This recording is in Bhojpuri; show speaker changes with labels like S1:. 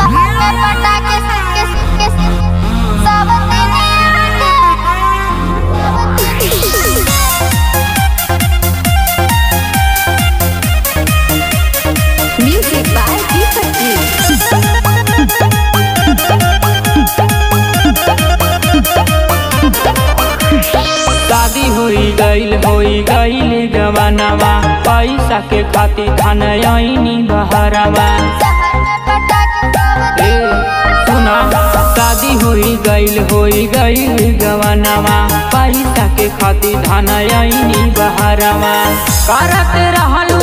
S1: शहर में पटाखे के के सब
S2: Music by Deepak Ji.
S3: शादी होई गईल होई गईल गवानवा पैसा के खातिर धन आईनी बहरवा
S1: शहर में पटाखे सब
S3: ए सुना शादी होई गईल होई गईल गवानवा पैसा के खातिर धन आईनी बहरवा करत रहल